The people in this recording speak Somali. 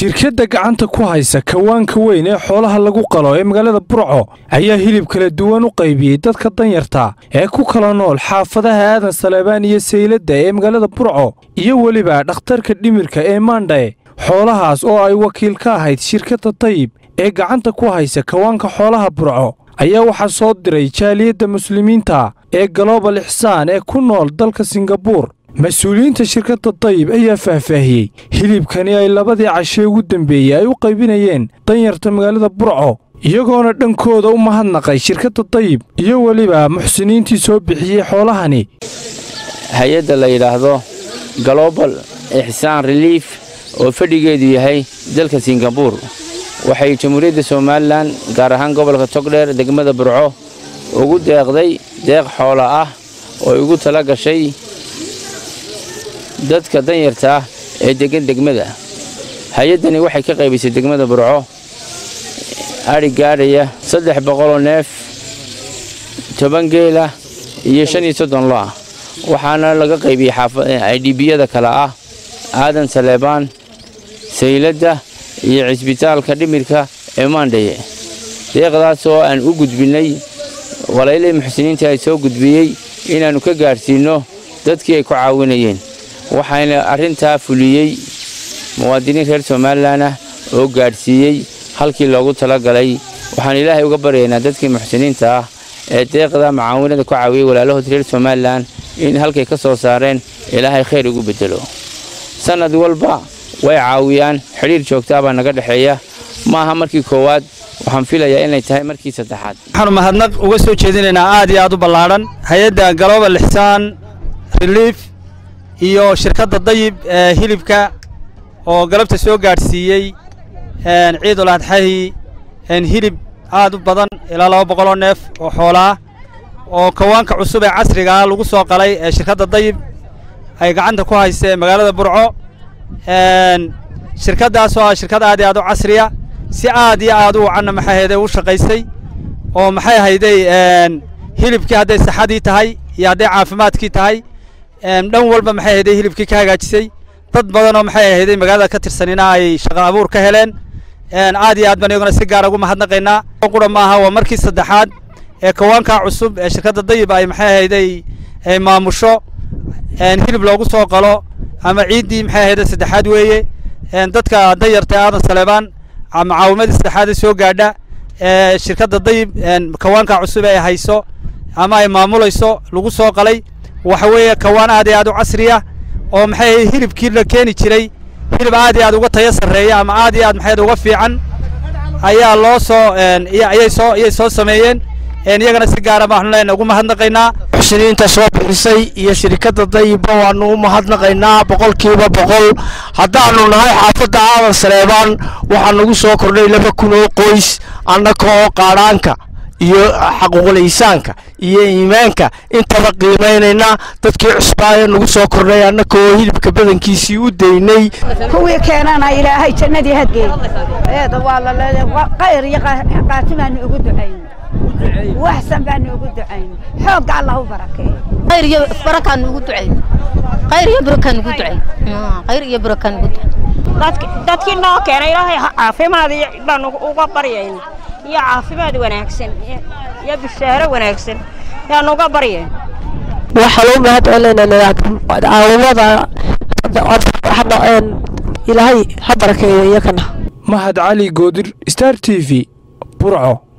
shirkadda gacanta ku haysa kawaanka weyn ee xoolaha lagu qalo ee magaalada burco ayaa hilib kala duwan u qaybiyey dadka danyarta ee ku kala nool xaafadaha aadan saleebaan iyo sayladda ee magaalada burco iyo weliba dhakhtarka dhimirka ee maandhae xoolahaas oo ay wakiil ka ahayd shirkadda tayib ee gacanta ku haysa kawaanka xoolaha burco ayaa waxaa soo diray jaaliyadda muslimiinta ee galobal ixsaan ee ku nool dalka singabuur mas-uuliyiinta shirkadda dayib ayaa faahfaahiyey hilibkani ay labadii cashee ugu dambeeyey ay u qaybinayeen danyarta magaalada burco iyagoona dhankooda u mahadnaqay shirkadda dayib iyo weliba muxsiniintii soo bixiyey xoolahani hay-adda la yidhaahdo global ixsaan reliif oo fadhigeedu yahay dalka singabuur waxay jamhuuriyadda somalilan gaar ahaan gobolka togdheer degmada burco ugu deeqday deeq xoola ah oo ugu tala gashay dadka danyarta ah ee deggan degmada hay-addani waxay ka qaybisay degmada burco adhi gaadhaya saddex boqoloo neef toban geela iyo shan iyo soddon lo ah waxaana laga qaybiyey aydhibiyada kale ah aadan saleebaan sayladda iyo cisbitaalka dhimirka ee maandhaye deeqdaas oo aan u gudbinnay walaylihii muxsiniinta ay soo gudbiyey inaannu ka gaadhsiinno dadkii ay ku caawinayeen waxaana arrintaa fuliyey muwaadiniin reer somalilan ah oo gaadhsiiyey halkii loogu talagalay waxaan ilaahay uga baryaynaa dadkii muxsiniinta ah ee deeqda macaawinada ku caawiyey walaalahood reer somalilan in halkay ka soo saareen ilaahay khayr ugu beddelo sannad walba way caawiyaan xidhiir joogtaa baa naga dhexeeya ma aha markii koowaad waxaan filayaa inay tahay markii saddexaad waxaanu mahadnaq uga soo jeedinaynaa aad iyo aad u ballaadhan hay-adda global ixsaan reliif iyo shirkadda dayib ee hilibka oo galabta soo gaadhsiiyey ciidul adxahi hilib aad u badan ilaa laba boqoloo neef oo xoolaah oo kawaanka cusub ee casrigaa lagu soo qalay ee shirkadda dayib ay gacanta ku haysa ee magaalada burco shirkaddaas oo ah shirkad aad iyo aad u casriya si aad iyo aad u wacanna maxay hayday u shaqaysay oo maxay hayday hilibkii hadday saxadii tahay iyo hadday caafimaadkii tahay dhan walba maxay hayday hilibkii ka hagaajisay dad badan oo maxay hayday magaalada ka tirsanina ay shaqo abuur ka heleen aad iyo aad baan iyaguna si gaara ugu mahadnaqaynaa qura maaha waa markii saddexaad ee kawaankaa cusub ee shirkadda dayib ay maxay hayday ay maamusho hilib loogu soo qalo ama ciiddii maxay hayday saddexaad weeye dadka danyarta aadan saleebaan macaawimadii saddexaadee soo gaadha ee shirkadda dayib kawaanka cusub ee hayso ama ay maamulayso lagu soo qalay waxa weeye kawaan aad iyo aad u casriya oo maxay hilibkii la keeni jiray hilib aad iyo aad uga tayo sarreeya ama aad iyo aad maxay uga fiican ayaa loo soo ayay soo ayay soo sameeyeen iyagana si gaara baanu leenahay ugu mahadnaqaynaa muxsiniinta soo bixisay iyo shirkadda dayibba waannu u mahadnaqaynaa boqolkiiba boqol haddaannu nahay xaafadda aadan saleebaan waxaa nagu soo kordhay laba kun oo qoys annaka oo qaadhaanka iyo xaquuqul-iisaanka iyo iimaanka intaba qiimaynayna dadkii cusbaaya nagu soo kordhay annaka oo hilibka badankiisii u daynay kuwii keenana ilaahay jannadii hageey eeda waa qayr iyo qaati baanu ugu ducayn waxsan baanu ugu ducayn xoogga allah u barakeeyo khayr iyo barakaan ugu ducayn khayr iyo barakaan ugu ducayn khayr iyo barakaan ugu ducayn dadkii noo keenay ilaahay caafimaad baan uga baryayna iyo caafimaad wanaagsan iyo bishaaro wanaagsan yaan uga baryayn waxaan u mahad celinaynaa caawimada ilaahay ha barakeeyo iyakana mahad cali goodir star t v burco